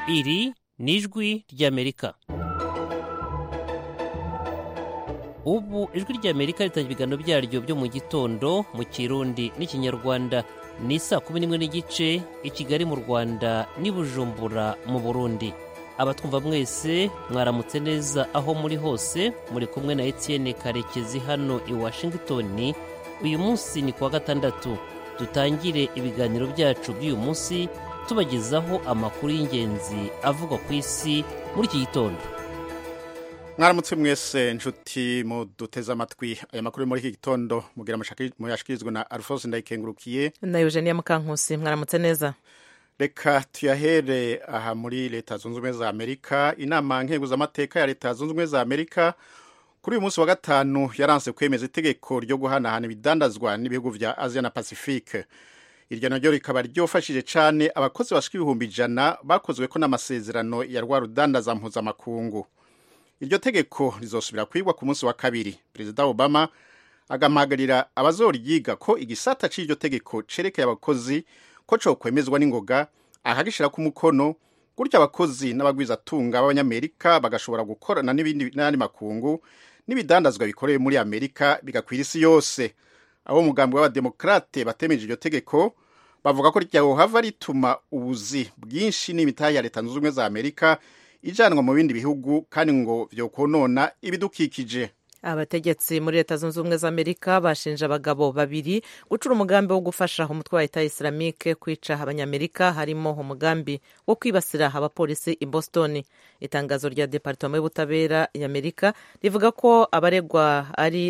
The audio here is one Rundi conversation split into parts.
iri ni ijwi ry'amerika ubu ijwi ry'amerika ritanga ibiganiro byaryo byo mu gitondo mu kirundi n'ikinyarwanda ni saa kumi n'imwe n'igice i kigali mu rwanda n'i bujumbura mu burundi abatwumva mwese mwaramutse neza aho muri hose muri kumwe na etienne karekezi hano i washington uyu munsi ni kuwa gatandatu dutangire ibiganiro byacu by'uyu munsi tubagezaho amakuru y'ingenzi avugwa ku isi muri iki gitondo mwaramutse mwese nshuti muduteze amatwi aya makuru muri iki gitondo mugira muyashikirizwa na alphonse ndayikengurukiye na eugenia mukankusi mwaramutse neza reka tuyahere aha muri leta zunze ubumwe za amerika inama nkenguzamateka ya leta zunze ubumwe za amerika kuri uyu munsi wa gatanu yaranse kwemeza itegeko ryo guhanahana ibidandazwa n'ibihugu vya asia na pacifique iryo naryo rikaba ryofashije cane abakozi bashika ibihumbi ijana bakozweko n'amasezerano ya rwa rudandaza mpuzamakungu iryo tegeko rizosubira kwigwa ku munsi wa kabiri perezida obama agamagarira abazoryiga ko igisata c'iryo tegeko cerekeye abakozi ko cokwemezwa n'ingoga akagishirako umukono gutyo abakozi n'abagwizatunga b'abanyamerika bagashobora gukorana n'andi makungu n'ibidandazwa bikorewe muri amerika bigakwira isi yose abo umugambi w'abademokrate batemeje iryo tegeko bavuga ko ryahohava rituma ubuzi bwinshi n'imitahe ya leta zunze ubumwe za amerika ijanwa mu bindi bihugu kandi ngo vyokonona ibidukikije abategetsi muri leta zunze ubumwe za amerika bashinja abagabo babiri gucura umugambi wo gufasha umutwe wa leta islamike kwica abanyamerika harimo umugambi wo kwibasira abapolisi i boston itangazo rya departoma y'ubutabera y'amerika rivuga ko abaregwa ari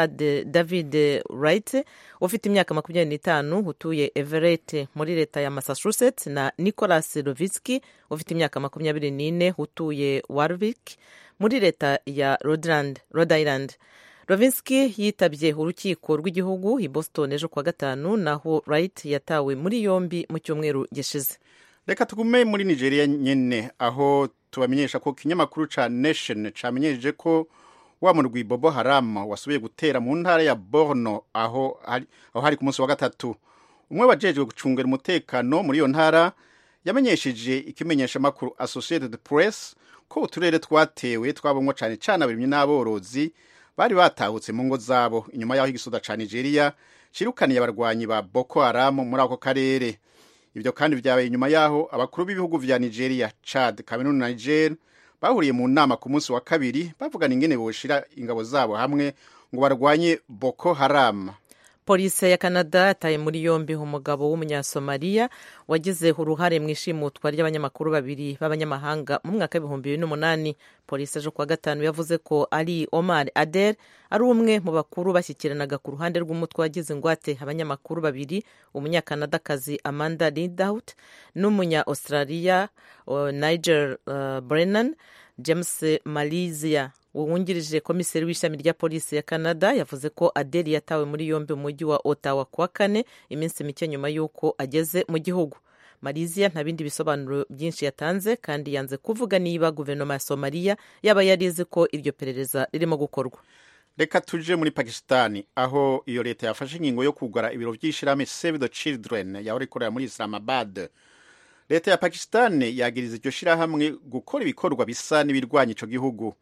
david wright ufite imyaka makumyabiri n'itanu utuye everett muri leta ya massachusetts na nicholas lovitsky ufite imyaka makumyabiri n'ine utuye warwick muri leta ya rhode island rovinski yitabye urukiko rw'igihugu i boston ejo kuwa gatanu naho wright yatawe muri yombi mu cyumweru gishize reka tugume muri nigeria nyene aho tubamenyesha ko ikinyamakuru ca nation camenyesheje ko wa murwi bobo haram wasubiye gutera mu ntara ya borno aho hari, aho hari ku munsi wa gatatu umwe wajejwe gucungera umutekano muri iyo ntara yamenyesheje ikimenyeshamakuru associated press ko uturere twatewe twabonwa cyane cyane abarimyi n'aborozi bari batahutse mu ngo zabo inyuma y'aho igisoda ca nigeria cirukaniye abarwanyi ba boko haram muri ako karere ibyo kandi vyabaye inyuma y'aho abakuru b'ibihugu vya nigeria chad cameroon na niger bahuriye mu nama ku munsi wa kabiri bavugana ingene boshira ingabo zabo hamwe ngo barwanye boko haram polisi ya canada yataye muri yombi umugabo w'umunyasomaliya wagize uruhare mu ishimutwa ry'abanyamakuru babiri b'abanyamahanga mu mwaka w'ibihumbi bibiri n'umunani polisi ejo kuwa gatanu yavuze ko ari omar ader ari umwe mu bakuru bashyikiranaga ku ruhande rw'umutwe wagize ingwate abanyamakuru babiri umunyakanadakazi amanda ridout n'umunya australia uh, niger uh, brennan james malizia wungirije komiseri w'ishami rya polisi ya canada yavuze ko adeli yatawe muri yombi mu mujyi wa ottawa kuwa kane iminsi mike nyuma y'uko ageze mu gihugu marizia nta bindi bisobanuro byinshi yatanze kandi yanze kuvuga niba guverinoma ya somaliya yaba yarizi ko iryo perereza ririmo gukorwa reka tuje muri pakistani aho iyo leta yafashe ingingo yo kugara ibiro by'ishirahamwe save the children yahora ikorera muri islamabad leta ya pakistani yagiriza iryo shirahamwe gukora ibikorwa bisa n'ibirwanya ico gihugu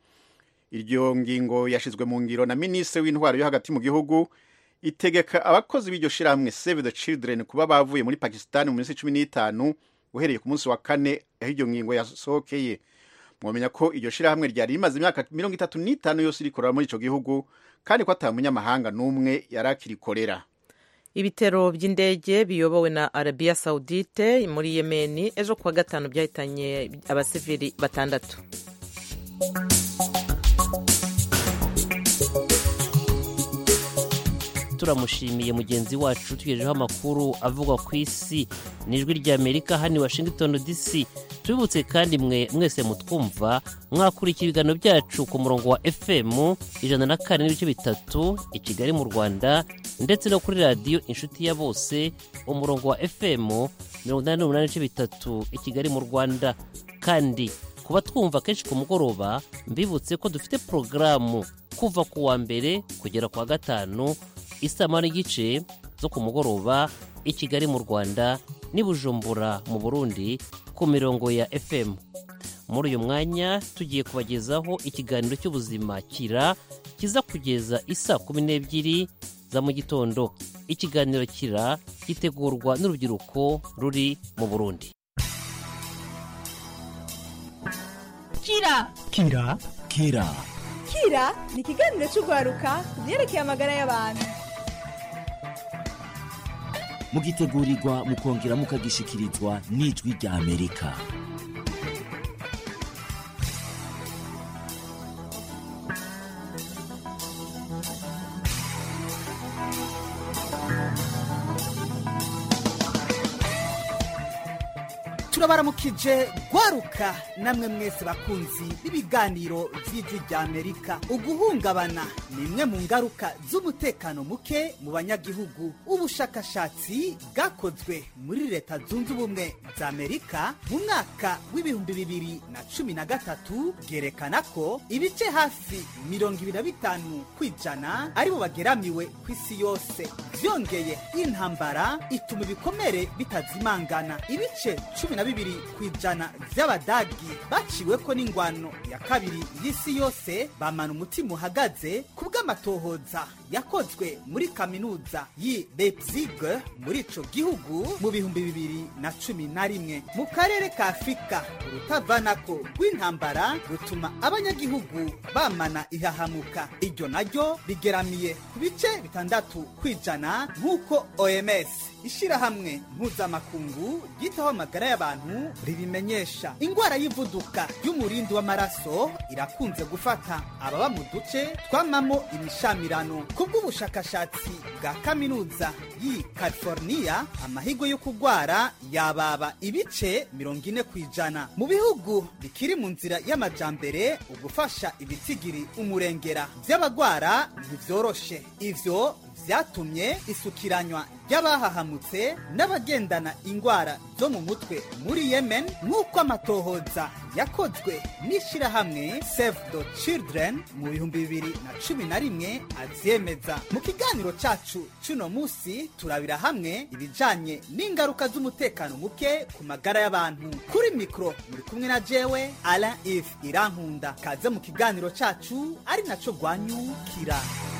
iryo ngingo yashizwe mu ngiro na minisitiri w'intwaro yo hagati mu gihugu itegeka abakozi b'iryo shirahamwe save the children kuba bavuye muri pakistani mu minsi cumi n'itanu uhereye ku munsi wa kane aho iryo ngingo yasohokeye mwamenya ko iryo shirahamwe ryari rimaze imyaka mirongo itatu n'itanu yose rikorera muri ico gihugu kandi ko ata munyamahanga n'umwe yari akirikorera ibitero by'indege biyobowe na arabiya saudite muri yemeni ejo kuwa gatanu byahitanye abasivili batandatu turamushimiye mugenzi wacu tugejejeho amakuru avugwa ku isi n'ijwi ry'amerika hano i washington dc tubibutse kandi mwe mwese mutwumva mwakurikira ibiganiro byacu ku murongo wa fm ijana na kane n'ibice bitatu i kigali mu rwanda ndetse no kuri radiyo inshuti ya bose umurongo wa fm mirongo inani n'umunani n'ibice bitatu i kigali mu rwanda kandi kuba twumva kenshi ku mugoroba mbibutse ko dufite porogaramu kuva ku wa mbere kugera ku wa gatanu isaha n'igice zo ku mugoroba i kigali mu rwanda n'i bujumbura mu burundi ku mirongo ya fm muri uyu mwanya tugiye kubagezaho ikiganiro cy'ubuzima kira kiza kugeza isa kumi n'ebyiri za mu gitondo ikiganiro kira gitegurwa n'urubyiruko ruri mu burundi kira kira kira kira ni ikiganiro cy'urwaruka ku byerekeye amagara y'abantu mugitegurirwa mukongera mukagishikirizwa n'ijwi rya amerika turabaramukije gwaruka namwe mwese bakunzi b'ibiganiro vy'ijwi rya amerika uguhungabana ni imwe mu ngaruka z'umutekano muke mu banyagihugu ubushakashatsi bwakozwe muri leta zunze ubumwe za amerika mu mwaka w'ibihumbi bibiri na cumi na gatatu bwerekana ko ibice hafi mirongo ibiri na bitanu kw'ijana aribo bageramiwe ku isi yose vyongeye intambara ituma ibikomere bitazimangana ibice cumi na bibiri ku ijana vy'abadagi baciweko n'ingwano ya kabiri y'isi yose bamana umutima uhagaze ku bw'amatohoza yakozwe muri kaminuza y'i leipzig muri ico gihugu mu bihumbi bibiri na cumi na rimwe mu karere ka afurika urutavanako rw'intambara rutuma abanyagihugu bamana ihahamuka iryo naryo rigeramiye ku bice bitandatu kw'ijana nk'uko oms ishirahamwe mpuzamakungu ryitaho amagara y'abantu ribimenyesha ingwara y'ivuduka y'umurindi w'amaraso irakunze gufata ababa mu duce twamamo imishamirano ku bw'ubushakashatsi bwa kaminuza y'i california amahigo yo kugwara yababa ibice mirongo ine ku ijana mu bihugu bikiri mu nzira y'amajambere ugufasha ibitigiri umurengera vy'abagwara ntivyoroshe ivyo vyatumye isukiranywa ry'abahahamutse n'abagendana ingwara zo mu mutwe muri yemen nk'uko amatohoza yakozwe n'ishirahamwe save the children mu bihumbi bibiri na cumi na rimwe avyemeza mu kiganiro cacu c'uno musi turabira hamwe ibijanye n'ingaruka z'umutekano muke ku magara y'abantu kuri mikro muri kumwe na jewe alain if irankunda kaze mu kiganiro cacu ari naco rwanyukira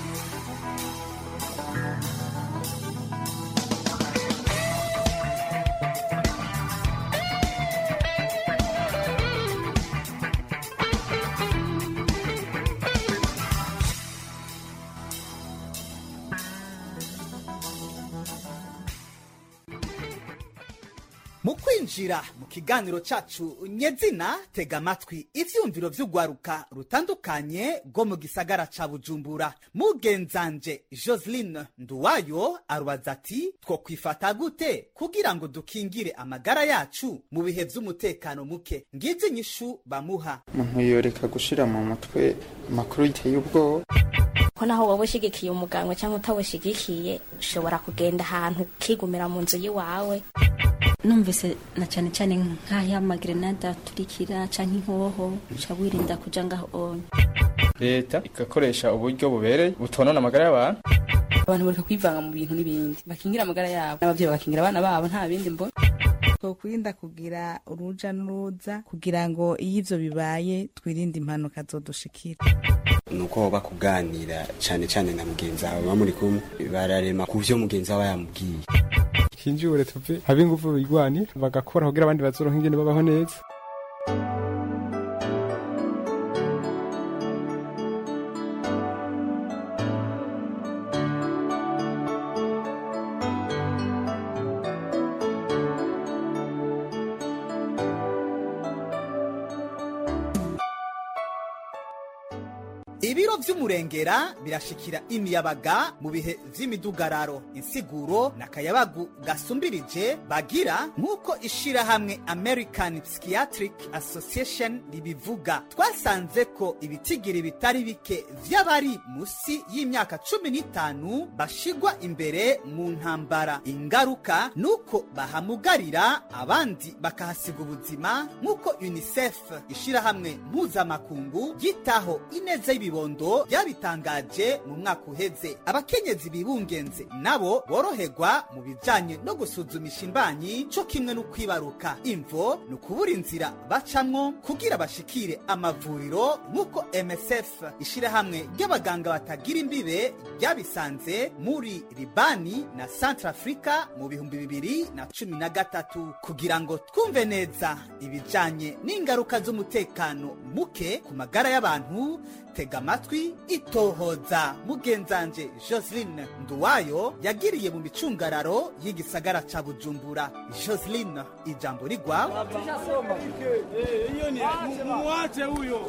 mu kwinjira mu kiganiro cacu nyezina tega amatwi ivyumviro vy'urwaruka rutandukanye rwo mu gisagara ca bujumbura mugenzanje joseline nduwayo arubaza ati two kwifata gute kugira ngo dukingire amagara yacu mu bihe vy'umutekano muke ngizi inyishu bamuha umuntu yoreka gushira mu mutwe amakuru yiteye ubwoba ko naho wowe ushigikiye umuganga cyangwa utawushigikiye ushobora kugenda ahantu ukigumira mu nzu y'iwawe numvise na cyane cyane nk'ay'amagrenade aturikira cyangwa inkoho uca wirinda kuja ngaho onye leta igakoresha uburyo bubereye butonona amagara y'abantu abantu bareka kwivanga mu bintu n'ibindi bakingira amagara yabo n'abavyeyi bagakingira abana babo nta bindi mbona twokwirinda kugira uruja n'uruza kugira ngo iyo ivyo bibaye twirinde impanuka zodushikira nuko hoba kuganira cyane cyane na mugenzi wawe baba muri kumwe bararema ku vyo mugenzi wawe yamubwiye hinjure tuve habe ingufu bigwanira bagakora kugira abandi bazoronka ingene babaho neza ibiro vy'umurengera birashikira imiyabaga mu bihe vy'imidugararo insiguro n'akayabagu gasumbirije bagira nk'uko ishirahamwe american psychiatric association ribivuga twasanze ko ibitigiri bitari bike vy'abari musi y'imyaka cumi n'itanu bashigwa imbere mu ntambara ingaruka nuko bahamugarira abandi bakahasiga ubuzima nk'uko unicef ishirahamwe mpuzamakungu yitaho ineza y'ibibondo kibondo ryabitangaje mu mwaka uheze abakenyezi bibungenze nabo boroherwa mu bijanye no gusuzumisha imbanyi co kimwe no kwibaruka imvo ni ukubura inzira bacamwo kugira bashikire amavuriro nk'uko msf ishirahamwe ry'abaganga batagira imbibe ryabisanze muri libani na centre africa mu bihumbi bibiri na cumi na gatatu kugira ngo twumve neza ibijanye n'ingaruka z'umutekano muke ku magara y'abantu tega amatwi itohoza mugenzanje joseline nduwayo yagiriye mu micungararo y'igisagara ca bujumbura joseline ijambo rigwa Mwache huyo.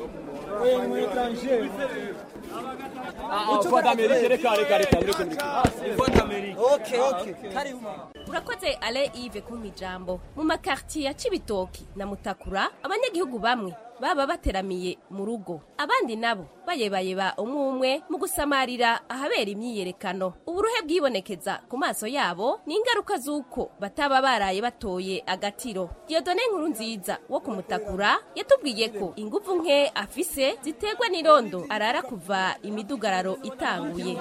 urakoze ale ive kumpa ijambo mu makartiye ya cibitoki na mutakura abanyagihugu bamwe baba bateramiye mu rugo abandi nabo bayebayeba umwe umwe mu gusamarira ahabera imyiyerekano uburuhe bwibonekeza ku maso yabo ni ingaruka z'uko bataba baraye batoye agatiro diyodone nkuru nziza wo kumutakura yatubwiye ko inguvu nke afise ziterwa n'irondo arara kuva imidugararo itanguye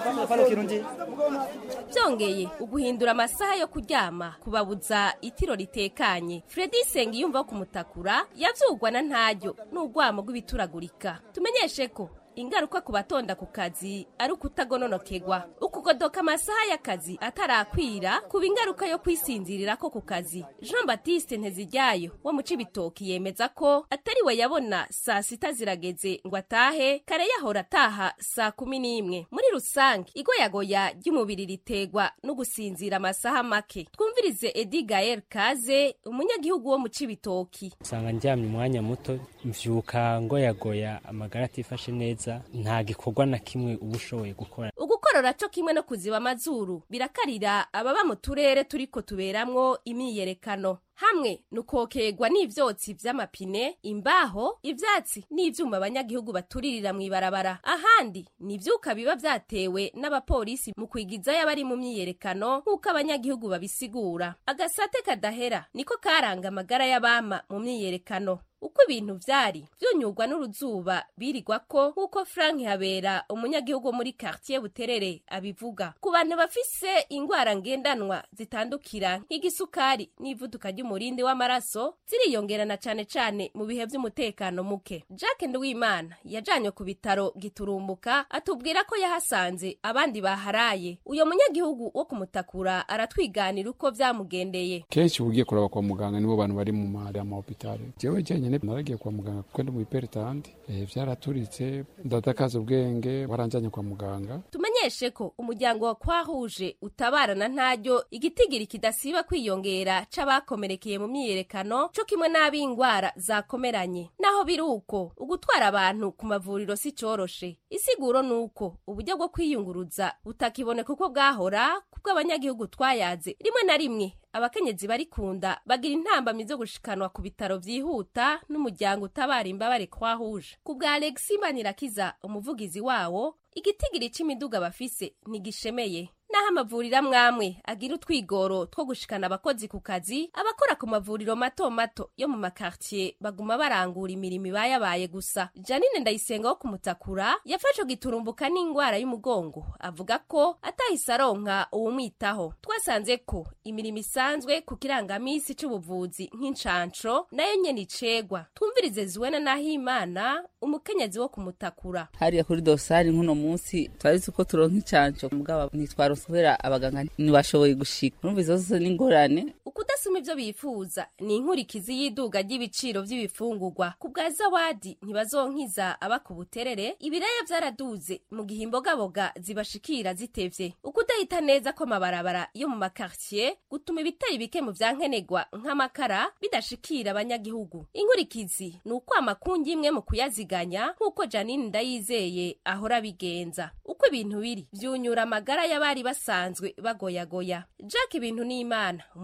byongeye uguhindura amasaha yo kuryama kubabuza itiro ritekanye fredi sengiyumva wo kumutakura yavyugwa na ntaryo n'urwamo rw'ibituragurika tumenyeshe ko ingaruka ku batonda ku kazi ari ukutagononokegwa ukugodoka amasaha y'akazi atarakwira kuba ingaruka yo kwisinzirira ko ku kazi jean baptiste nteziryayo wo mu cibitoki yemeza ko atari we yabona saa sita zirageze ngo atahe kare yahora ataha saa kumi n'imwe muri rusange igoyagoya ry'umubiri ritegwa no gusinzira amasaha make twumvirize edi gael kaze umunyagihugu wo mu cibitoki usanga ndyamye umwanya muto mvyuka ngoyagoya amagara atifashe neza nta gikorwa na kimwe uba ushoboye gukora ugukorora co kimwe no kuziba amazuru birakarira ababa mu turere turiko tuberamwo imyiyerekano hamwe nukokerwa n'ivyotsi vy'amapine imbaho ivyatsi n'ivyuma abanyagihugu baturirira mw'ibarabara ahandi n'ivyuka biba vyatewe n'abapolisi mu kwigizayo abari mu myiyerekano nk'uko abanyagihugu babisigura agasate kadahera niko karanga amagara y'abama mu myiyerekano uko ibintu vyari vyunyurwa n'uruzuba birigwa ko nk'uko frank habera umunyagihugu muri quartier buterere abivuga ku bantu bafise ingwara ngendanwa zitandukira nk'igisukari n'ivuduka ry'umurindi w'amaraso ziriyongerana cane cane mu bihe vy'umutekano muke jack nduwimana yajanywe ku bitaro giturumbuka atubwira ko yahasanze abandi baharaye uyo munyagihugu wo kumutakura aratwiganira uko vyamugendeye kenshi ugiye kuraba kwa muganga nibo bantu bari mu mahari y'amahopitali jewe jenyene naragiye kwa muganga kuko ndi mu iperitandi eh, vyaraturitse ndadakaza ubwenge baranjanye kwa muganga tumenyeshe ko umuryango wa kwahuje utabarana ntaryo igitigiri kidasiba kwiyongera c'abakomerekeye mu myiyerekano co kimwe n'ab'ingwara zakomeranye naho biri uko ugutwara abantu ku mavuriro si coroshe isiguro ni uko uburyo bwo kwiyunguruza butakiboneka uko bwahora kubwo abanyagihugu twayaze rimwe na rimwe abakenyezi barikunda bagira intambamyi zo gushikanwa ku bitaro vyihuta n'umuryango utabara imbabare kwahuje ku bwa alexi manirakiza umuvugizi wawo igitigiri c'imiduga bafise ntigishemeye naho amavuriro amwamwe agira utwigoro two gushikana abakozi ku kazi abakora ku mavuriro mato mato yo mu makartier baguma barangura imirimo ibayabaye gusa janine ndayisenga wo kumutakura yafashe giturumbuka n'ingwara y'umugongo avuga ko atahise aronka uwumwitaho twasanze ko imirimo isanzwe ku kirangamisi c'ubuvuzi nk'incanco nayo nyene icegwa twumvirize zuwena nahimana umukenyezi wo kumutakura hariya kuri dosari nk'uno munsi twazi ko turonka incanco mugabo ntitwaronse kubera abaganga ntibashoboye gushika urumva izo zose n'ingorane ukudasoma ivyo bifuza ni inkurikizi y'iduga ry'ibiciro vy'ibifungurwa ku bwa zawadi ntibazonkiza aba ku buterere ibiraya vyaraduze mu gihe imbogaboga zibashikira zitevye ukudahita neza ko amabarabara yo mu makartier gutuma ibitari bike mu vyankenegwa nk'amakara bidashikira abanyagihugu inkurikizi ni uko amakungi imwe mu kuyaziganya nk'uko janine ndayizeye ahora abigenza uko ibintu biri vyunyura amagara y'abari basanzwe bagoyagoya jack ibintu n'imana umurwayi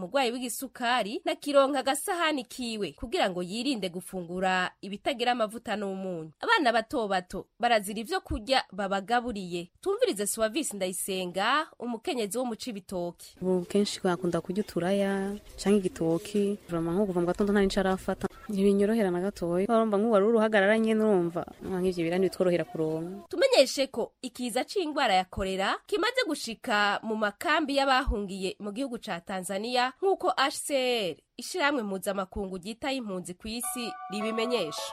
ry'igisukari nakironka agasahani kiwe kugira ngo yirinde gufungura ibitagira amavuta n'umunyu abana bato bato barazira ivyo kurya babagaburiye tumvirize suwavisi ndayisenga umukenyezi wo mu cibitoki ubu kenshi bakunda kurya uturaya canke igitoki urama nko kuva mu gatondo nta nico arafata ntibinyorohera na gatoya urumva nk'ubu wari uruhagarara nyene urumva nk'ivyo birani bitworohera kuronka tumenyeshe ko ikiza c'ingwara ya korera kimaze gushika mu makambi y'abahungiye mu gihugu ca tanzania nk'uko hcr ishirahamwe mpuzamakungu ryitaye impunzi ku isi ribimenyesha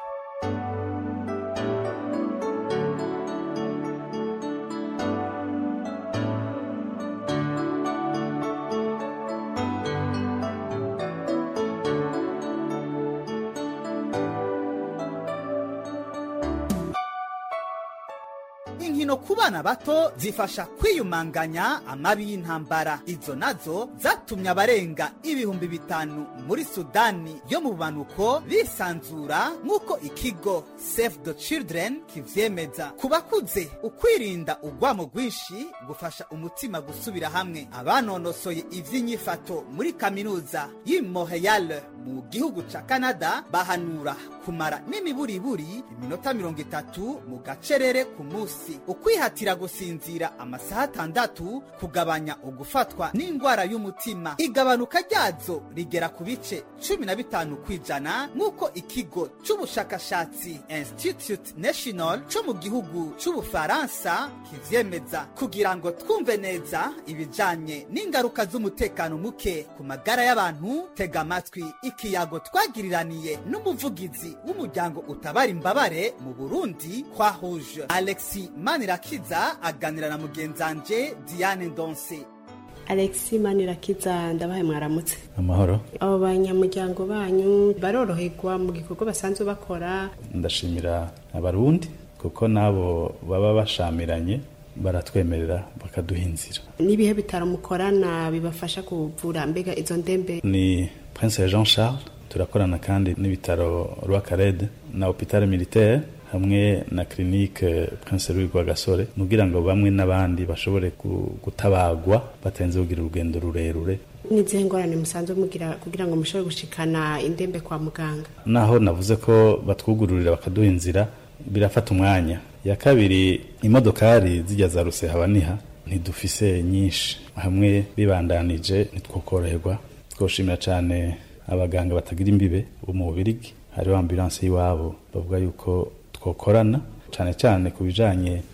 inkino ku bana bato zifasha kwiyumanganya amabi y'intambara izo nazo zatumye abarenga ibihumbi bitanu muri sudani yo mu bumanuko bisanzura nk'uko ikigo save the children kivyemeza ku bakuze ukwirinda urwamo rwinshi gufasha umutima gusubira hamwe abanonosoye ivy'inyifato muri kaminuza y'i montreal mu gihugu ca canada bahanura kumara n'imiburiburi iminota mirongo itatu mu gacerere ku munsi ukwihatira gusinzira amasaha atandatu kugabanya ugufatwa n'indwara y'umutima igabanuka ryazo rigera ku bice cumi na bitanu ku ijana nk'uko ikigo c'ubushakashatsi institute national co mu gihugu c'ubufaransa kivyemeza kugira ngo twumve neza ibijanye n'ingaruka z'umutekano muke ku magara y'abantu tega amatwi ikiyago twagiriraniye n'umuvugizi w'umuryango utabara imbabare mu burundi kwa rouge alexi manirakiza aganira na mugenzanje diane ndonse alexi manirakiza ndabaye mwaramutse amahoro abo banyamuryango banyu baroroherwa mu gikorwa basanzwe bakora ndashimira abarundi kuko nabo baba bashamiranye baratwemerera bakaduha inzira n'ibihe bitaro mukorana bibafasha kuvura mbega izo ndembe ni prince jean charles turakorana kandi n'ibitaro rwakarede na hopitale militaire hamwe na clinique prince louis rwagasore kugira ngo bamwe n'abandi bashobore gutabagwa batarenze kugira urugendo rurerure n'izihe ngorane musanzwe mugira kugira ngo mushobore gushikana indembe kwa muganga naho navuze ko batwugururira bakaduha inzira birafata umwanya ya kabiri imodokari zijya za rusehaba ntidufise nyinshi hamwe bibandanije ntitwokoroherwa twoshimira cyane abaganga batagira imbibe bo mu bubirigi hariho ambulanse y'iwabo bavuga yuko twokorana cyane cyane ku bijanye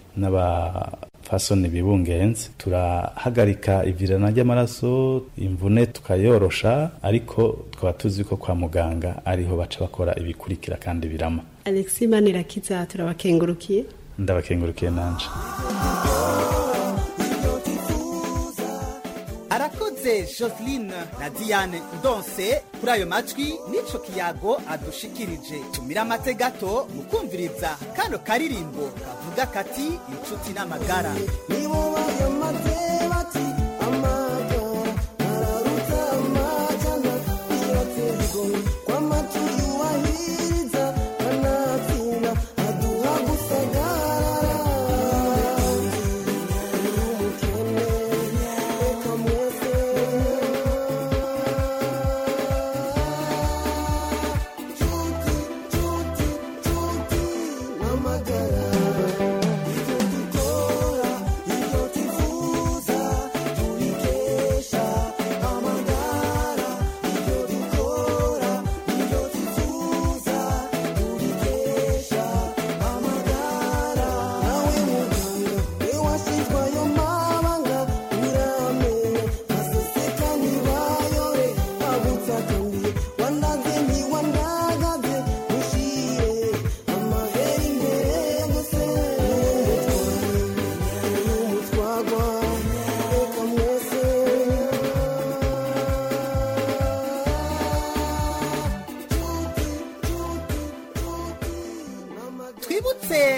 n'abafasoni bibungenze turahagarika ivirana ry'amaraso imvune tukayorosha ariko twaba tuzi ko kwa muganga ariho baca bakora ibikurikira kandi birama alexi manirakiza turabakengurukiye ndabakengurukiye nanje arakoze joseline na diane ndonse kuri ayo majwi n'ico kiyago adushikirije tumira amate gato mu kumviriza kano karirimbo kavuga kati inshuti n'amagara Mama,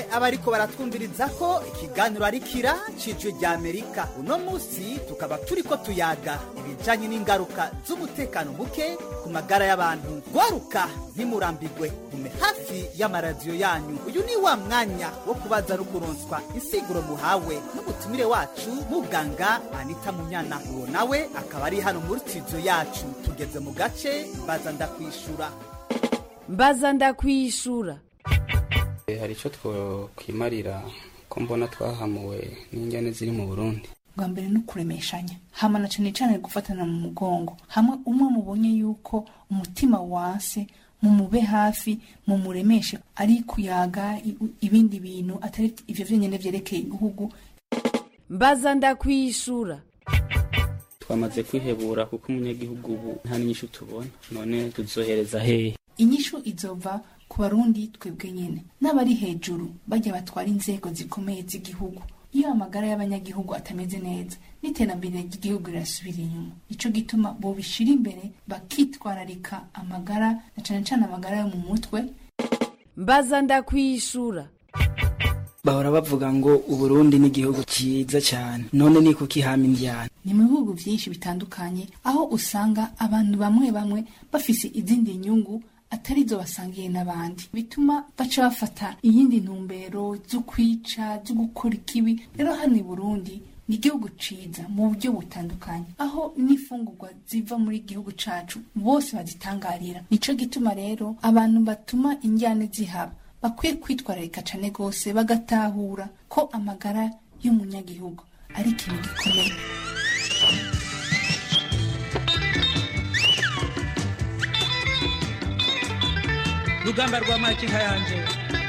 abariko baratwumviriza ko ikiganiro ari kira cijwi rya amerika uno munsi tukaba turiko tuyaga ibijanye n'ingaruka z'umutekano muke ku magara y'abantu gwaruka ntimurambigwe gume hafi y'amaradiyo yanyu uyu ni wa mwanya wo kubaza no kuronswa insiguro muhawe n'umutumire wacu muganga anita munyana uwo nawe akaba ari hano muri studio yacu tugeze mu gace mbaza ndakwishura mbaza ndakwishura hari icyo twakwimarira ko mbona twahamuwe n'injyane ziri mu burundi bwa mbere ni ukuremeshanya hama na cane cane gufatana mu mugongo hamwe umwe mubonye yuko umutima wase mumube hafi mumuremeshe ari kuyaga i- ibindi bintu atari ivyo vyonyene vyerekeye igihugu mbaza ndakwishura twamaze kwihebura kuko umunyagihugu ubu nta n'inyishu tubona none tuzohereza hehe inyishu izova ku barundi twebwe nyene n'abari hejuru bajya batwara inzego zikomeye z'igihugu iyo amagara y'abanyagihugu atameze neza n'iterambere ry'igihugu rirasubira inyuma ico gituma bobishira imbere bakitwararika amagara na cane cane amagara yo mu mutwe mbaza ndakwishura bahora bavuga ngo uburundi ni igihugu cyiza cyane none ni kuki hama indyana ni mu bihugu byinshi bitandukanye aho usanga abantu bamwe bamwe bafise izindi nyungu atari zo basangiye n'abandi bituma baca bafata iyindi ntumbero zo kwica zo gukora ikibi rero hano i burundi ni igihugu ciza mu buryo butandukanye aho n'imfungurwa ziva muri igihugu cacu bose bazitangarira nico gituma rero abantu batuma injyane zihaba bakwiye kwitwararika cane gose bagatahura ko amagara y'umunyagihugu ari ikintu gikomeye rugamba rwa makinka yanje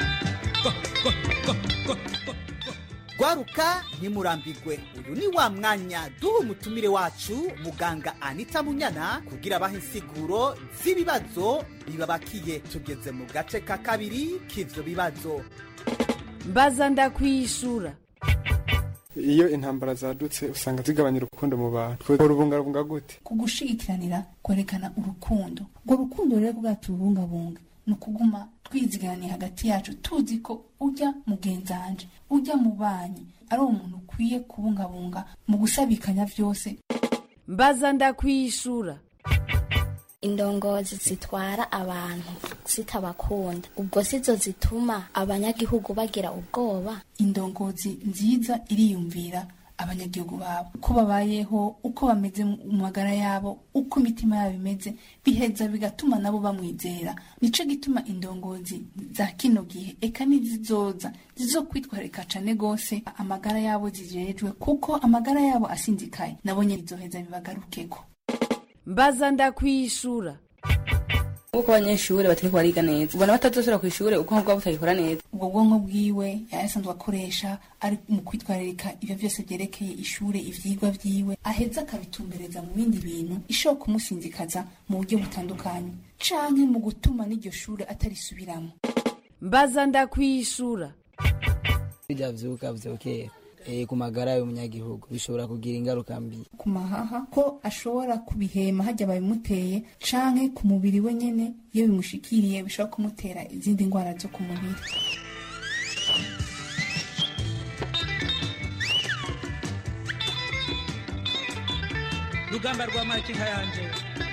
gwaruka ntimurambigwe uyu ni wa mwanya duha umutumire wacu muganga anita munyana kugira abaha insiguro z'ibibazo bibabakiye tugeze mu gace ka kabiri k'ivyo bibazo mbaza ndakwishura iyo intambara zadutse usanga zigabanya urukundo mu bantu twe rubungabunga gute kugushigikiranira kwerekana urukundo urwo rukundo rero bwacu rubungabunga ni ukuguma twiziganiye hagati yacu tuzi ko ujya mugenzanje ujya mu banyi ari umuntu ukwiye kubungabunga mu gusabikanya byose mbaza ndakwishura indongozi zitwara abantu zitabakunda ubwo sizo zituma abanyagihugu bagira ubwoba indongozi nziza iriyumvira abanyagihugu babo uko babayeho uko bameze mu magara yabo uko imitima yabo imeze biheza bigatuma nabo bamwizera nico gituma indongozi za kino gihe eka n'izizoza zizokwitwararika cane gose amagara yabo zijejwe kuko amagara yabo asinzikaye nabo nyene bizoheza bibagarukeko mbaza ndakwishura nk'uko abanyeshuri batariko bariga neza ubona batazosubira ku ishuri ubwonko bwabo butagikora neza ubwo bwonko bwiwe yari asanzwe akoresha ari mu kwitwararika ibyo byose byerekeye ishure ivyigwa vyiwe aheza akabitumbereza mu bindi bintu ishobora kumusinzikaza mu buryo butandukanye canke mu gutuma n'iryo shure atarisubiramo mbaza ndakwishura bijya vyuka vyokera eh, ku magara y'umunyagihugu bishobora kugira ingaruka mbi ku mahaha ko ashobora kubihema hajya babimuteye canke ku mubiri we nyene iyo bimushikiriye bishobora kumutera izindi ndwara zo ku mubiri rugamba rwa makinka yanje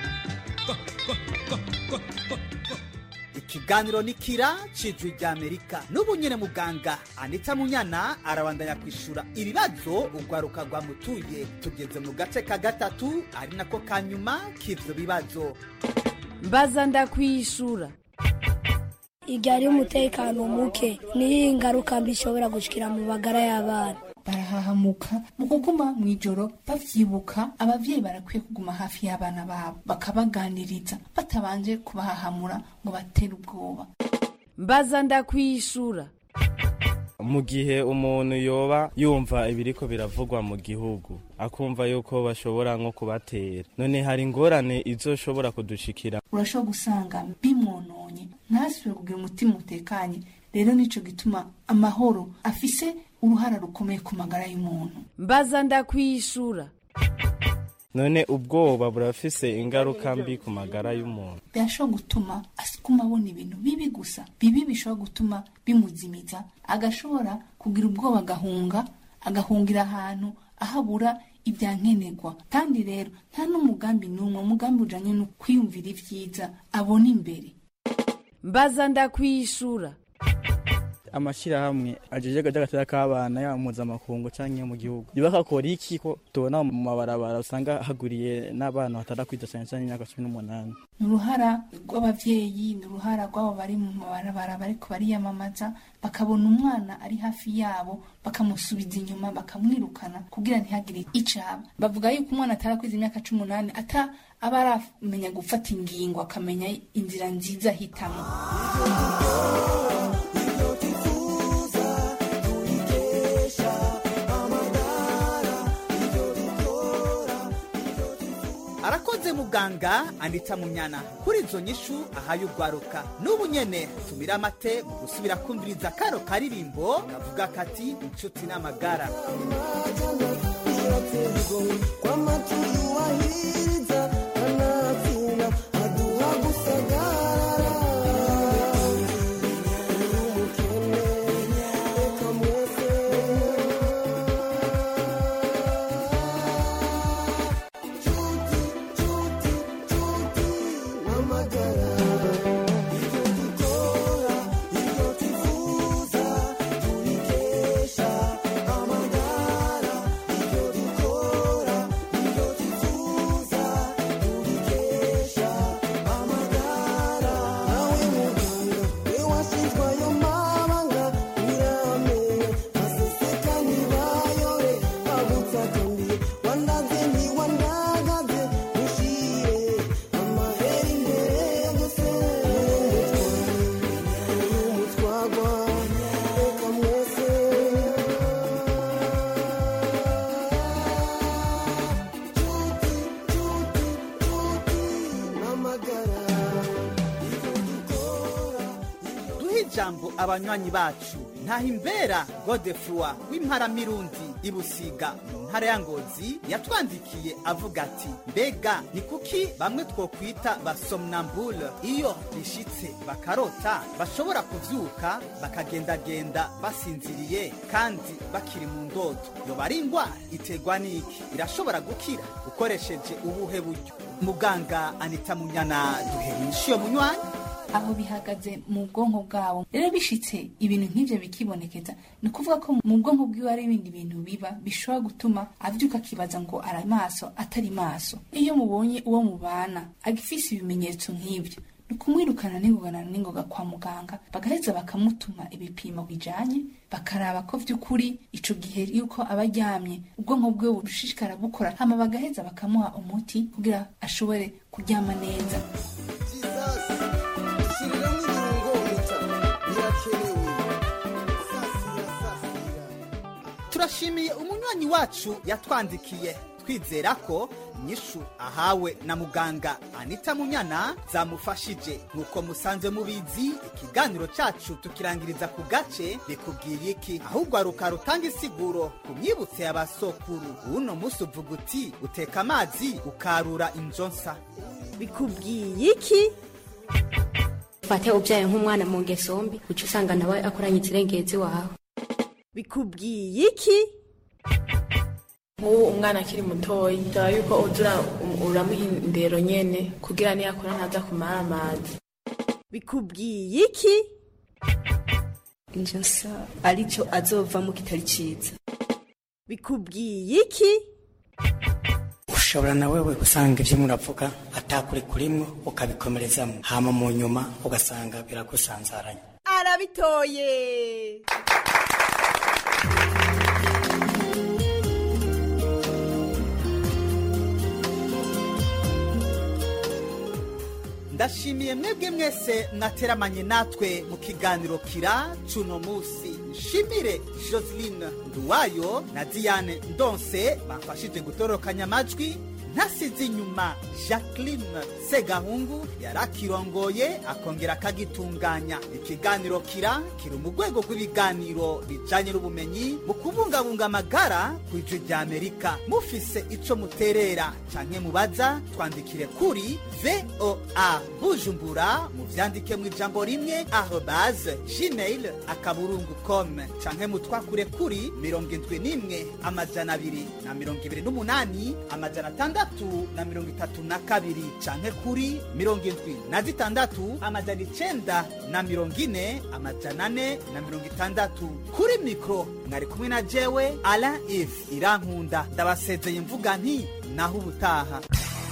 ikiganiro ni kira cijwi rya amerika n'ubu nyene muganga anita munyana arabandanya kwishura ibibazo urwaruka rwamutuye tugeze mu gace ka gatatu ari nako ka nyuma k'ivyo bibazo mbaza ndakwishura igihe ari umutekano muke niyo ngaruka mbi ishobora gushikira mu magara y'abana barahahamuka mu kuguma mu ijoro bavyibuka abavyeyi barakwiye kuguma hafi y'abana babo bakabaganiriza batabanje kubahahamura ngo batere ubwoba mbaza ndakwishura mu gihe umuntu yoba yumva ibiriko biravugwa mu gihugu akumva yuko bashobora nko kubatera none hari ingorane izoshobora kudushikira urashobora gusanga bimwononye ntasubire kugira umutima utekanye rero nico gituma amahoro afise uruhara rukomeye ku magara y'umuntu mbaza ndakwishura none ubwoba burafise ingaruka mbi ku magara y'umuntu birashobora gutuma asukuma abona ibintu bibi gusa bibi bishobora gutuma bimuzimiza agashobora kugira ubwoba agahunga agahungira ahantu ahabura ibyankenerwa kandi rero nta n'umugambi n'umwe umugambi ujanye no kwiyumvira ibyiza abona imbere mbaza ndakwishura amashyirahamwe ajeje agatera k'abana yaba mpuzamakungu cyangwa mu gihugu bakakora iki ko tubona mu mabarabara usanga haguriye n'abana batara kwita cyane cyane imyaka cumi n'umunani ni uruhara rw'abavyeyi ni uruhara rw'abo bari mu mabarabara bariko bariyamamaza bakabona umwana ari hafi yabo bakamusubiza inyuma bakamwirukana kugira ntihagire icaba bavuga yuko umwana atarakwiza imyaka cumi n'umunani ata aba aramenya gufata ingingo akamenya inzira nziza ahitamo arakoze muganga anita munyana kuri izo nyishu ahaye urwaruka n'ubu nyene tumira amate mu gusubira kumviriza karo karirimbo kavuga kati inshuti n'amagara duhe ijambo abanywanyi bacu ntahimbera godefroi w'imparamirundi ibusiga mu ntara ya ngozi yatwandikiye avuga ati mbega ni kuki bamwe twokwita basomnambule iyo bishitse bakarota bashobora kuvyuka bakagendagenda basinziriye kandi bakiri mu ndoto yoba ari ingwara iterwa n'iki irashobora gukira ukoresheje ubuhe buryo muganga anita munyana duherisha iyo munywanyi aho bihagaze mu bwonko bwabo rero bishitse ibintu nk'ivyo bikibonekeza ni ukuvuga ko mu bwonko bwiwe hari ibindi bintu biba bishobora gutuma avyuka akibaza ngo ari maso atari maso iyo mubonye uwo mubana agifise ibimenyetso nk'ivyo ni ukumwirukana n'ingogana n'ingoga kwa muganga bagaheza bakamutuma ibipimo bijanye bakaraba ko vy'ukuri ico gihe yuko aba aryamye ubwonko bwiwe bushishikara bukora hama bagaheza bakamuha umuti kugira ashobore kuryama neza turashimiye umunywanyi wacu yatwandikiye twizera ko inyishu ahawe na muganga anita munyana zamufashije nk'uko musanzwe mubizi ikiganiro cacu tukirangiriza ku gace bikubwiye iki ahubwo aruka rutanga isiguro ku myibutso ya basokuru uno musi uvuga uti uteka amazi ukarura injonsa bikubwiye iki fate ubyaye nk'umwana mu ngeso mbi uca usanga nawe akoranye ikirengezi wawe bikubwiye iki nk'ubu umwana akiri mutoya bisaba yuko uza uramuha indero nyene kugira niyakora ntaza kumara amazi bikubwiye iki injosa arico azovamo kitari ciza bikubwiye iki ushobora na wewe gusanga ibyo muravuga atakuri kurimwo ukabikomerezamo hama mu nyuma ugasanga biragusanzaranye arabitoye ndashimiye mwebwe mwese mwateramanye natwe mu kiganiro kira cuno musi nshimire joseline nduwayo na diane ndonse bamfashije gutorokanya amajwi ntasize inyuma jacqueline segahungu yarakirongoye akongera akagitunganya ikiganiro kira kiri mu rwego rw'ibiganiro bijanye n'ubumenyi mu kubungabunga amagara ku ijwi rya amerika mufise ico muterera canke mubaza twandikire kuri voa bujumbura muvyandike mu ijambo rimwe arobase gmail akaburungu com canke mutwakure kuri mirongo indwi n'imwe amajana abiri na mirongo ibiri n'umunani amajana atandatu na mirongo itatu na kabiri canke kuri mirongo indwi na zitandatu amajana icenda na mirongo ine amajana ane na mirongo itandatu kuri mikro mwari kumwe na jewe ala if irankunda ndabasezeye mvuga nti naho ubutaha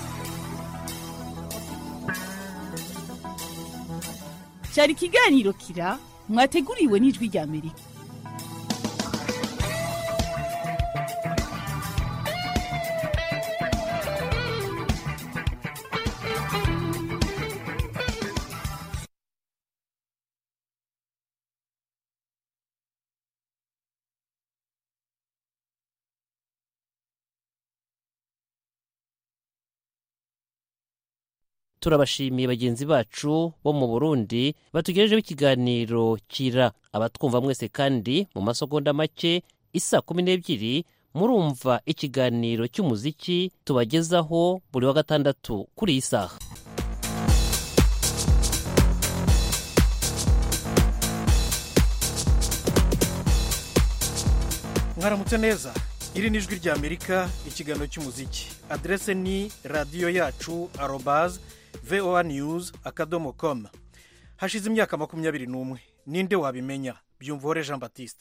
cyari ikiganiro kira mwateguriwe n'ijwi rya amerika turabashimiye bagenzi bacu bo mu burundi batugejejeho ikiganiro kira abatwumva mwese kandi mu masegonda make isa kumi n'ebyiri murumva ikiganiro cy'umuziki tubagezaho buri wa gatandatu kuri iyi saha mwaramutse neza iri ni ijwi rya amerika ikiganiro cy'umuziki aderese ni radiyo yacu arobaze voa news akadomo com hashize imyaka makumyabiri n'umwe ninde wabimenya byumvore jean batiste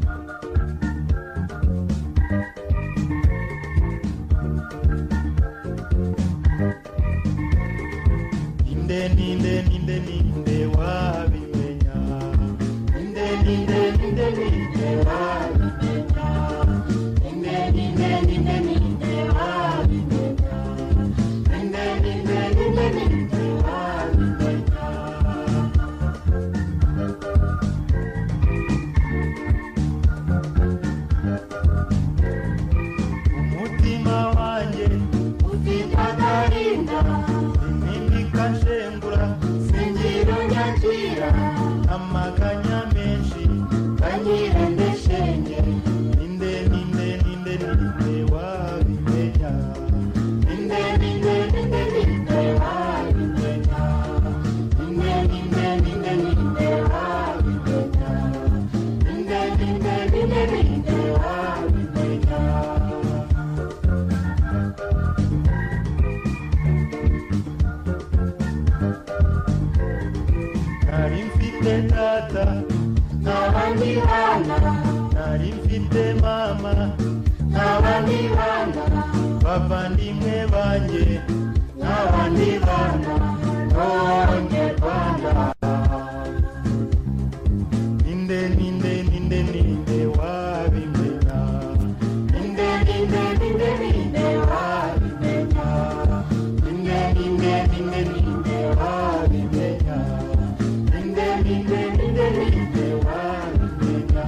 ninde ninde ninde ninde wabimenya ninde ninde ninde ninde wabimenya ninde ninde ninde ninde wabimenya ninde ninde ninde ninde wabimenya umutima wanjye ufite agahinda impinduka nshengura singira unyakira amaganya menshi kanyirende shenge ninde ninde ninde ninde wabimenya ninde ninde ninde ninde wabimenya ninde ninde ninde ninde wabimenya ninde ninde ninde ninde wabimenya nari mfite data n'abandi bana nari mfite mama n'abandi bana bavandimwe banjye n'abandi bana b'abanyarwanda ninde ninde ninde ninde wabimenya ninde ninde ninde ninde wabimenya ninde ninde ninde ninde wabimenya ninde ninde ninde ninde wabimenya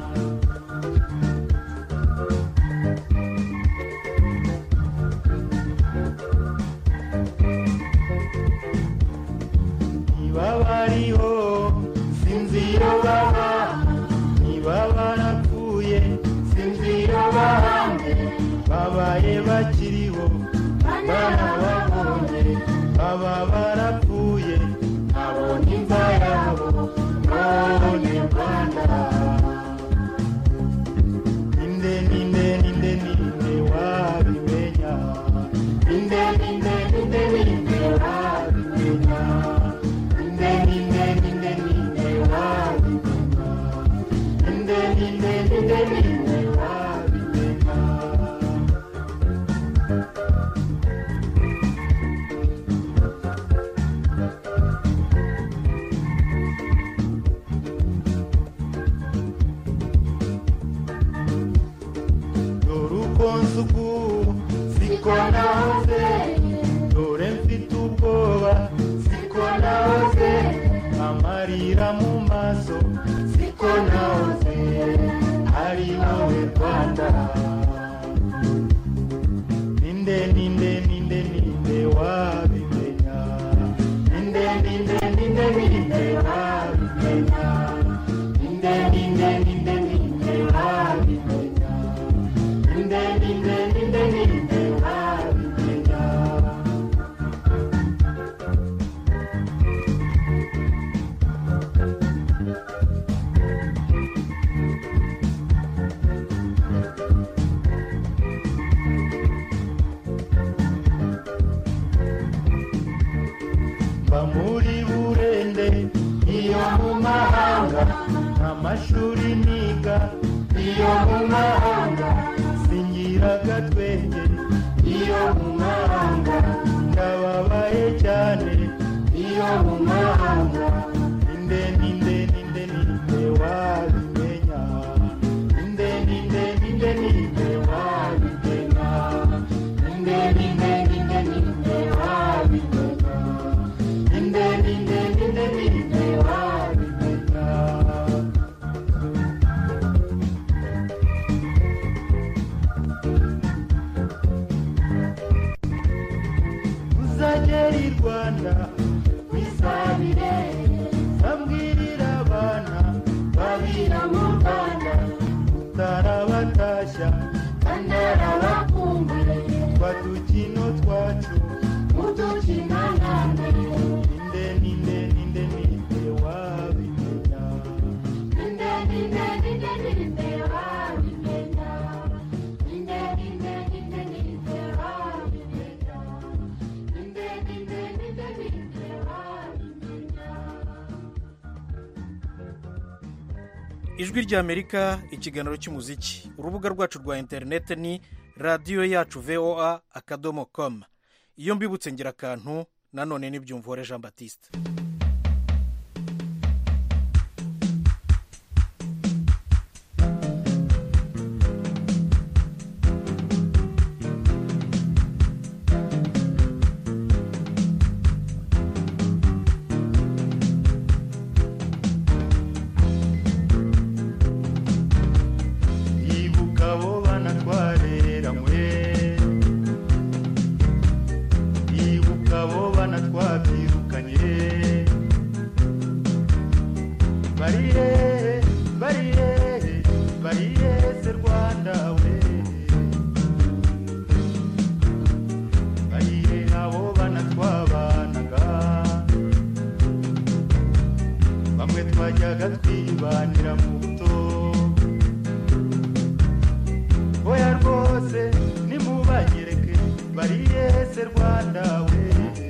niba bariho sinzi iyo baba niba barapfuye sinzi iyo bahambye babaye bakiriho barababonye baba barapfuye nabonye imva yabo none rwanda ninde ninde ninde ninde wabimenya ninde ninde ninde ninde wabimenya ninde ninde ninde ninde wabimenya ninde ninde ninde ninde wabimenya dore uko nsuku siko nahoze dore mfite ubwoba siko nahoze amarira mu maso siko nahoze ari wowe rwanda ninde ninde ninde ninde ninde wabimenya ninde ninde ninde ninde wabimenya ninde ninde ninde ninde wabimenya ninde ninde ninde ninde wabimenya mba muri burende iyo mu mahanga amashuri niga iyo mu mahanga singira agatwenge iyo mu mahanga ndababaye cyane iyo mu mahanga ninde ninde ninde ninde wabimenya ninde ninde ninde ninde wabimenya ninde ninde ninde ninde wabimenya ninde ninde ninde ninde wabimenya uzagera i rwanda wisabire bambwirira abana babira mu rwanda utarabatashya kandi arabakumbuye twa dukino twacu udukina nande ninde ninde ninde ninde wabimenya ninde ninde ninde ninde wabimenya ninde ninde ninde ninde wabimenya ninde ninde ninde ninde wabimenya ijwi ry'amerika ikiganiro cy'umuziki urubuga rwacu rwa interineti ni radiyo yacu voa akadomo komu iyo mbibutse ngira akantu nanone n'ibyumvore jean batiste ibuka abo bana twareranywe ibuka abo bana twabyirukanye bari hehe bari hehe bari hehe se rwanda we bari hehe abo bana twabanaga bamwe twajyaga twibanira mu buto oya rwose nimubanyereke bari yese rwanda we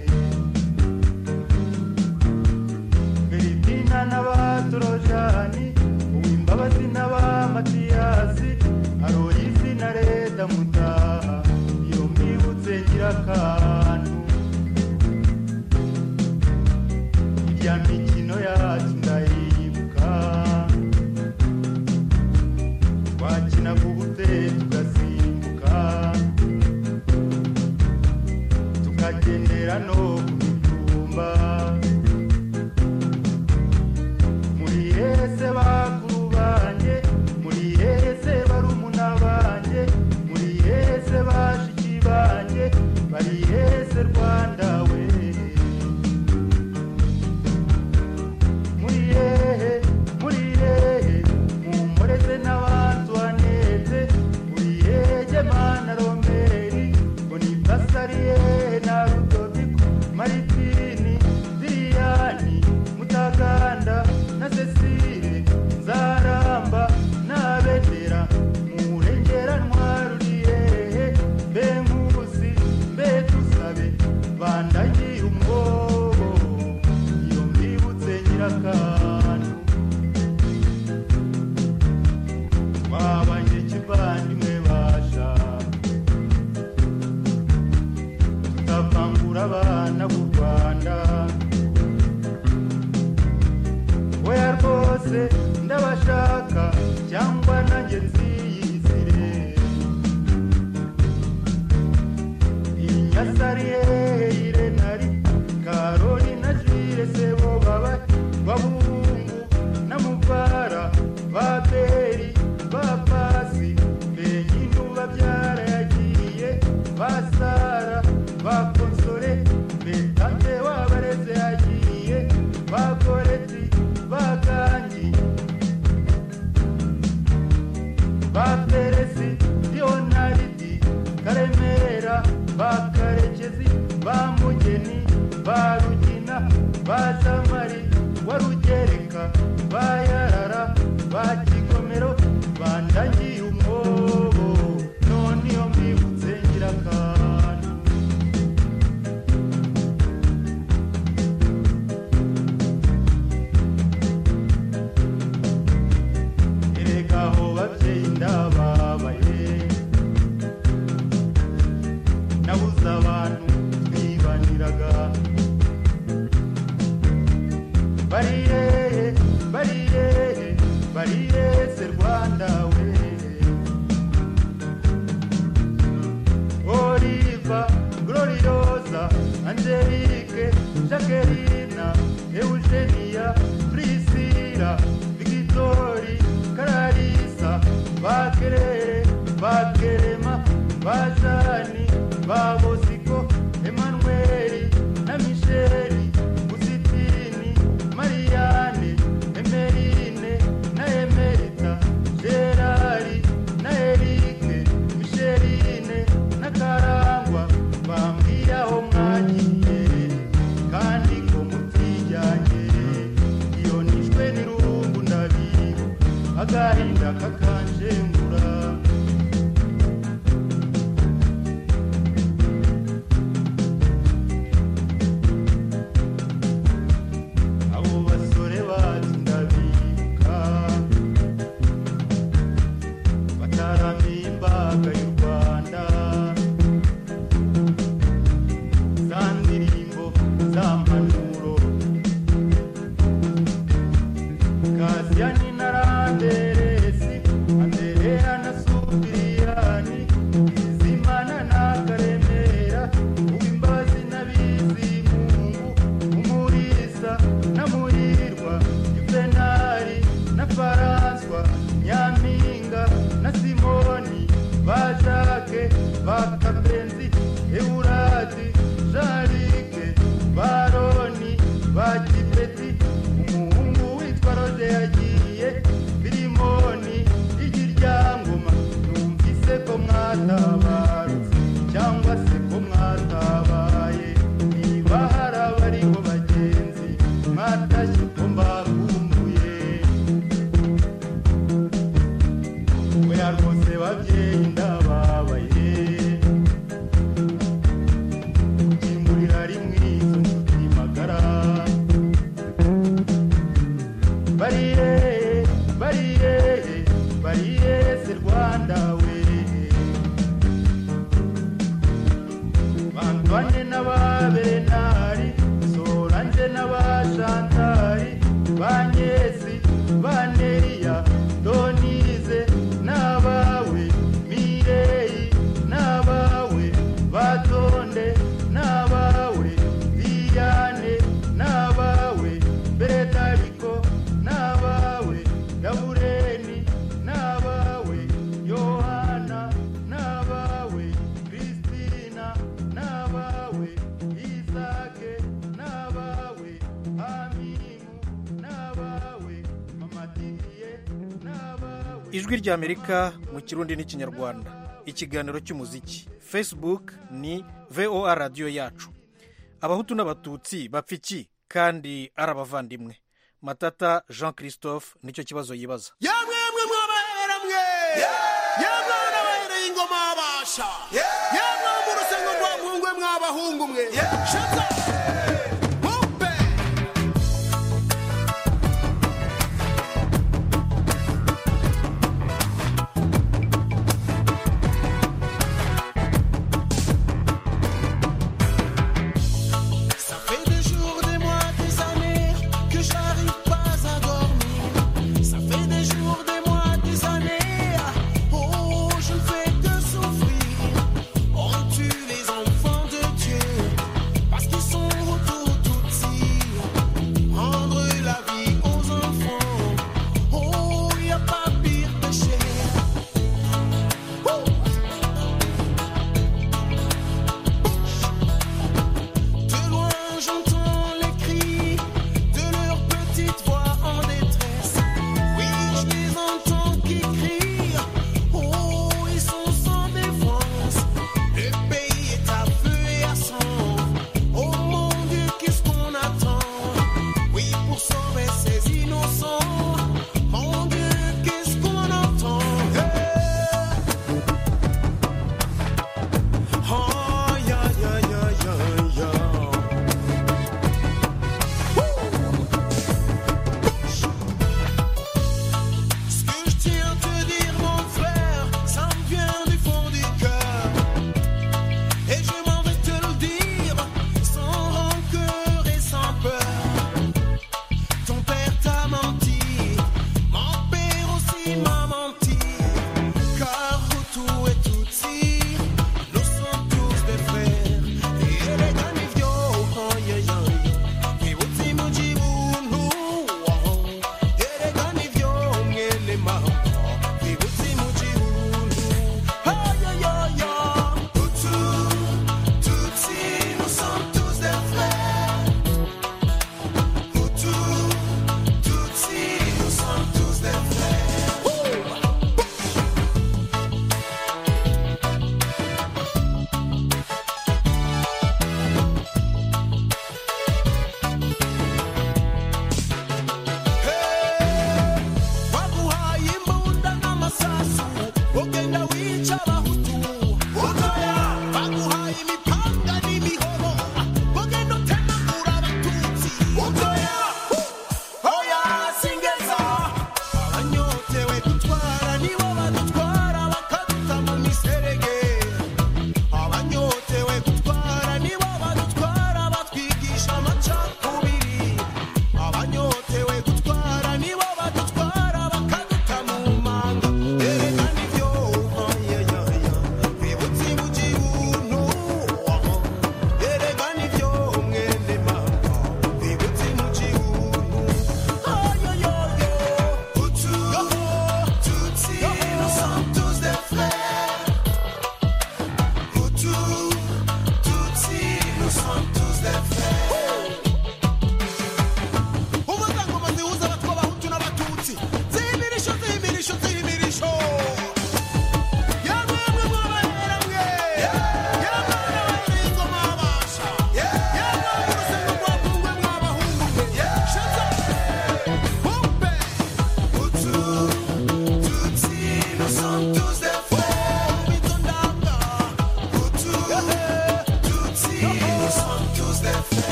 filipina n'abatorojani uwimbabazi n'abamatiyasi aroyisi na reda mutaha iyo mbibutse ngira akantu irya mikino yacu ndayibuka twakinaga ubute tugasimbuka tukagendera no ku mitumba muri hese bakuru banjye muri hese barumuna banjye muri hese bashiki banjye bari hese rwanda we muri hehe muri hehe mumureze n'abantu baneze muri hehe mana romeri ngo ni basariye na rudoviko maritini karemera ba karekezi ba mugeni ba rugina ba zamari wa rugereka ba yarara ba kigomero bandagiye umwobo none iyo mbibutse ngira akantu erega aho babyeyi ndababaye nabuze abantu twibaniraga bariye bariye bariye se rwanda we oliva gloriosa angelique jacquelina eugenia priscila victori kararisa bakerere bakerema bazani babosiko emanueli na misheli musitini mariane emerine na emerita gerari na erike misheline na karangwa bambwiye aho mwagiye kandi ko mutijyanye iyo nishwe n'irungu ndabibu agahinda kakanjengura abo basore bacu ndabibuka bataramiye imbaga y'u rwanda za ndirimbo za mpanuro kasiyani na randeresi andereya na supiriyani izimana na karemera uwimbazi na bizimungu umurisa na muhirwa juvenali na faranswa nyampinga na simoni ba jake ba kapenzi eurati jarike baroni ba kipeti umuhungu witwa rode yagiye filimoni igi ryangoma numvise ko mwatabarutse cyangwa se ko mwatabaye niba hari abariho bagenzi mwatashye ko mbakumbuye oya rwose babyeyi ndababaye gukingurira rimwe izo nshuti magara bariye bariye bariye se rwanda we bandwane n'ababenari soranje n'abashantari banyesi baneya donize n'abawe mireyi n'abawe batonde n'abawe liyane n'abawe beretariko n'abawe gabureni n'abawe yohana n'abawe kristina n'abawe isake n'abawe amimu n'abawe mamadiye n'abawe ijwi ry'amerika mu kirundi n'ikinyarwanda ikiganiro cy'umuziki facebook ni voa radiyo yacu abahutu n'abatutsi bapfa iki kandi ari abavandimwe matata jean christophe nicyo kibazo yibaza yamwemwe mwabahera mwe yamwe n'abahereye ingoma babasha yamwe mu rusengo rwa mpungwe mwabahungu mwe shaza Bumpe! Ça fait des jours, des mois, des années que j'arrive pas à dormir. Ça fait des jours, des mois, des années. Oh, je ne fais que souffrir. On tue les enfants de Dieu parce qu'ils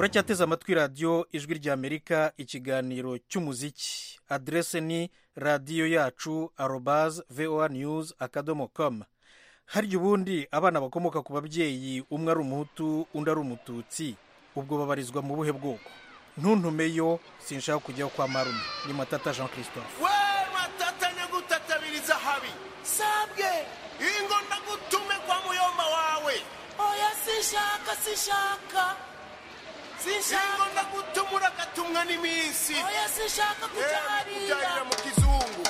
muracyateze amatwi radiyo ijwi ry'amerika ikiganiro cy'umuziki aderese ni radiyo yacu arobaze voa news akadomo komu harya ubundi abana bakomoka ku babyeyi umwe ari umuhutu undi ari umututsi ubwo babarizwa mu buhe bwoko ntuntumeyo sinshaka kujyaho kwa marume ni matata jean christophe we matata nyagutatabiriza habi sabwe ingo ndagutume kwa muyomba wawe oya sinshaka sinshaka sinshaka ingo ndagutumura agatumwa n'iminsi oya sinshaka kuja hariya mu kizungu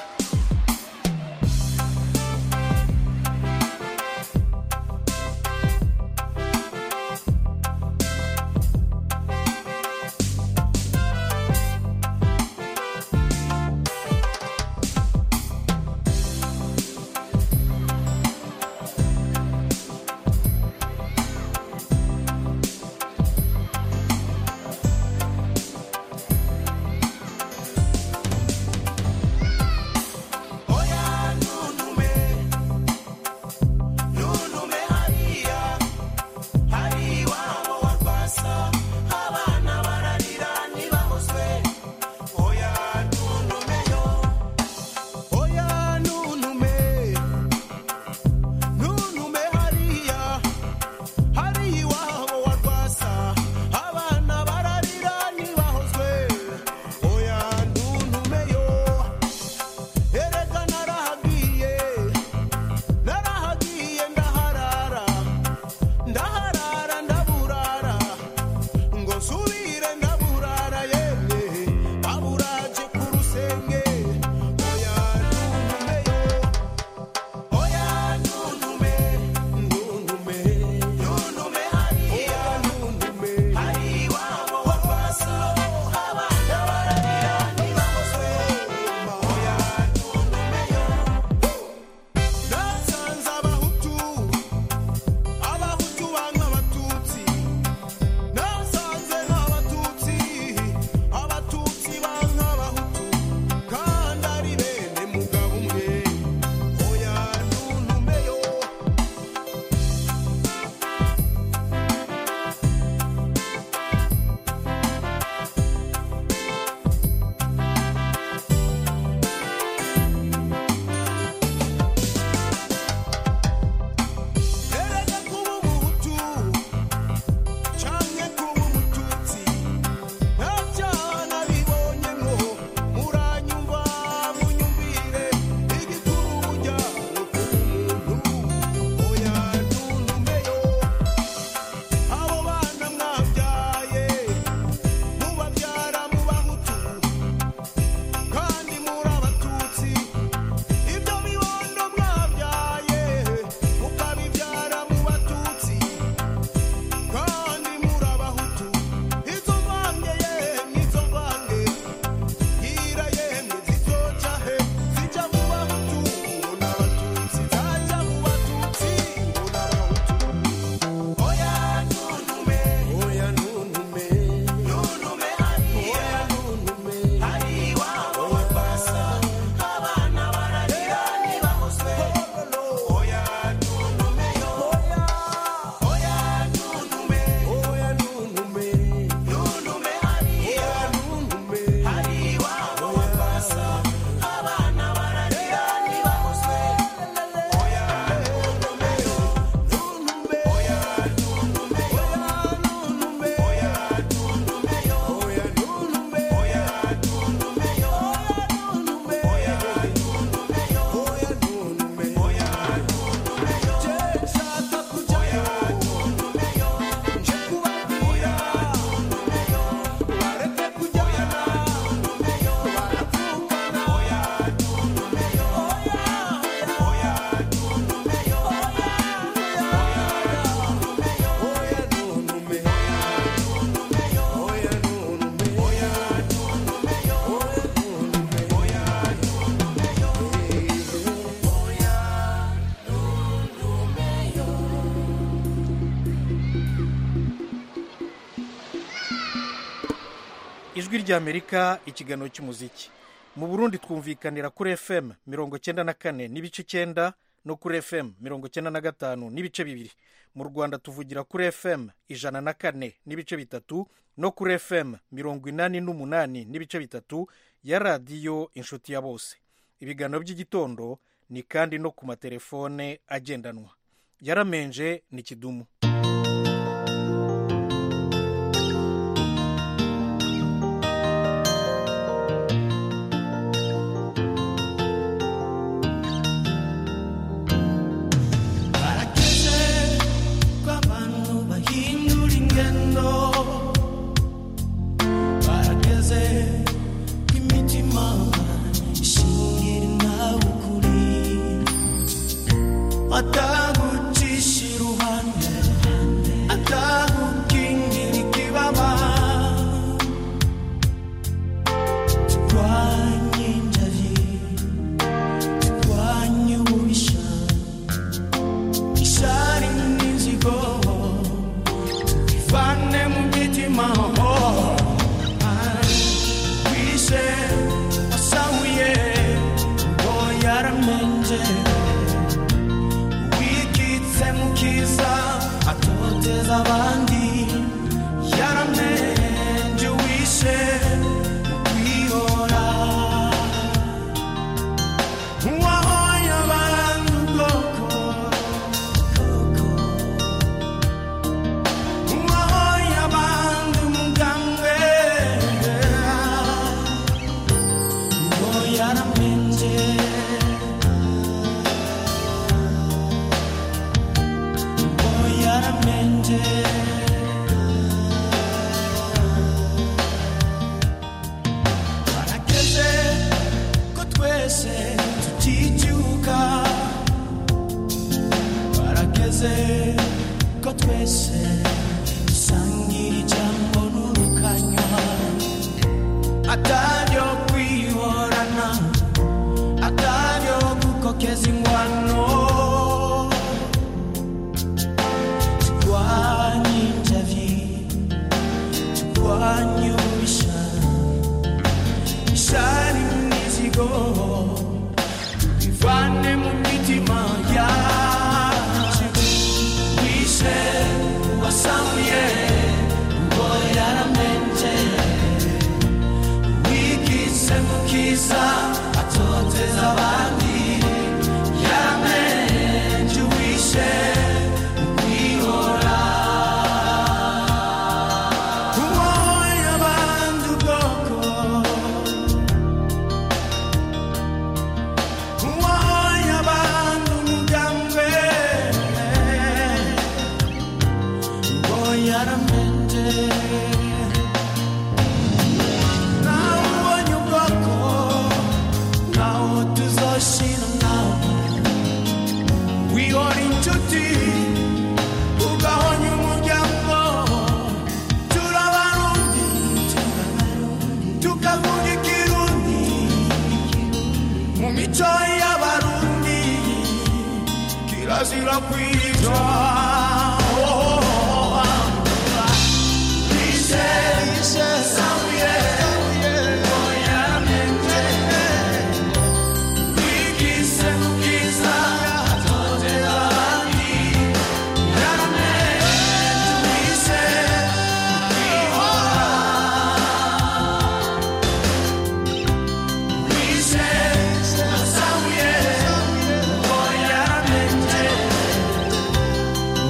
ijwi ry'amerika ikiganiro cy'umuziki mu burundi twumvikanira kuri fm mirongo cyenda na kane n'ibice icyenda no kuri fm mirongo icyenda na gatanu n'ibice bibiri mu rwanda tuvugira kuri fm ijana na kane n'ibice bitatu no kuri fm mirongo inani n'umunani n'ibice bitatu ya radiyo inshuti ya bose ibiganiro by'igitondo ni kandi no ku matelefone agendanwa yaramenje ni kidumu barageze ko abantu bahindura ingendo barageze ko imitima ishingira nawe ukuri atagucisha iruhande atagukingira ikibaba turwanye injari turwanye ububisha ishari n'inzigo ivane mu mitima wishe wasahuye ngo yaramenje wikitse mu kiza atoteza abandi yaramenje wishe mu kwihora uwahoye abantu ubwoko uwahoye abantu umugambwe ngo yaramenje ngo yaramenje barageze ko twese tuticyuka barageze ko twese dusangira ijambo n'urukanywa ataryo kwihorana ataryo gukokeza ingwano turwanye injavi turwanye ububisha ishari n'imizigo bivane mu mitima yacu wishe wasamuye ngo yaramenje wikise mu kiza atoteza abandi yaramenje wishe kwihora uwoye abandi ubwoko uwoye abandi umugambi ngo yaramenje nawe ubonye ubwoko nawe tuzoshira nawe wihora inshuti ugahonya umuryango turabarundi tukavuga ikirundi mu mico y'abarundi kirazira kwicwa Ise, ise, samuye, oyamenje, wigise mu bwiza, atoteza abandi, yaramenje, wise, kwihora. Wise, wasamuye, oyamenje,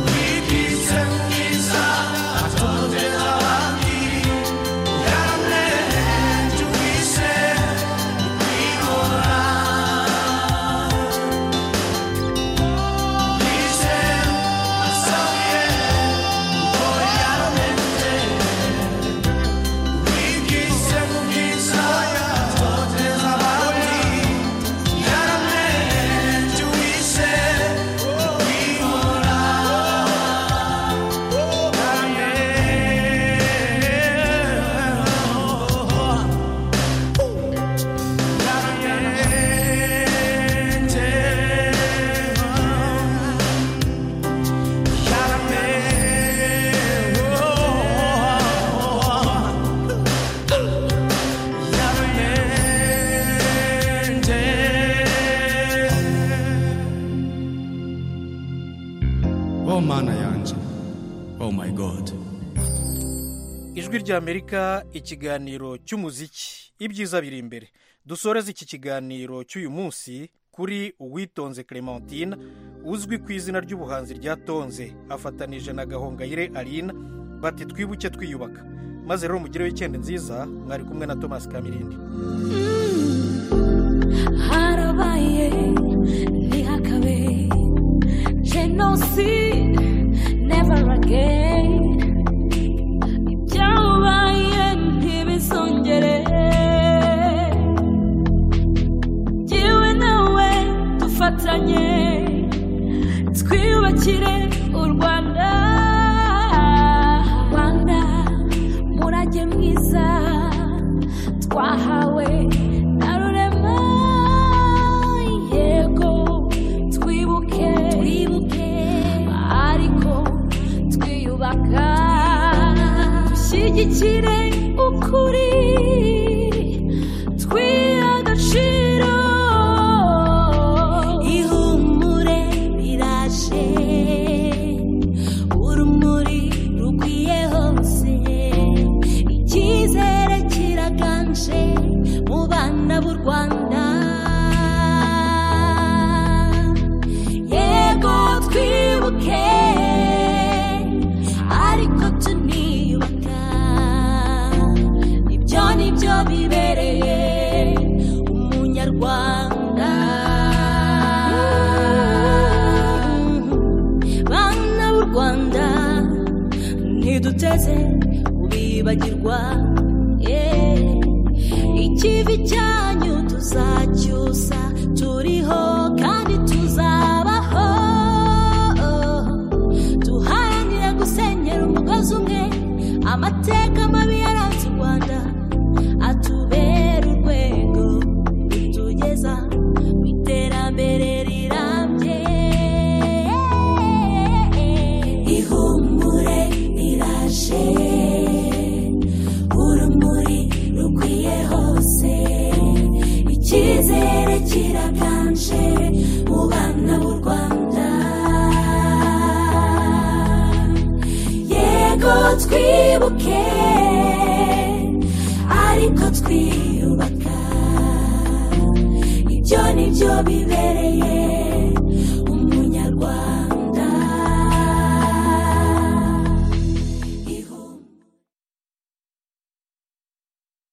ijwi ry'amerika ikiganiro cy'umuziki ibyiza biri imbere dusoreze iki kiganiro cy'uyu munsi kuri uwitonze clementine uzwi ku izina ry'ubuhanzi rya tonze afatanije na gahongayire arina bati twibuke twiyubaka maze rero mugireho icyenda nziza mwari kumwe na thomas kamirindi harabaye ntihakabe jenoside never again ibyabaye ntibizongere jyewe nawe dufatanye twiyubakire u rwanda rwanda murage mwiza twahawe na rurema yego twibuke twibuke ariko twiyubaka dushyigikire ukuri twiha agaciro ihumure riraje urumuri rukwiye hose icyizere kiraganje mu bana b'u rwanda yego twibuke ariko tuniyubaka ibyo ni byo bibereye umunyarwanda bana b'u rwanda ntiduteze kubibagirwa yeah. ikivi cyanyu tuzacyusa turiho kandi tuzabaho duharanira gusenyera umugozi umwe amateka mabi yaranze u rwanda atubera urwego rutugeza mu iterambere rirambye ihumure riraje urumuri rukwiye hose icyizere kiraganje mu bana b'u rwanda yego twibuke ariko twiyubaka ibyo ni byo bibereye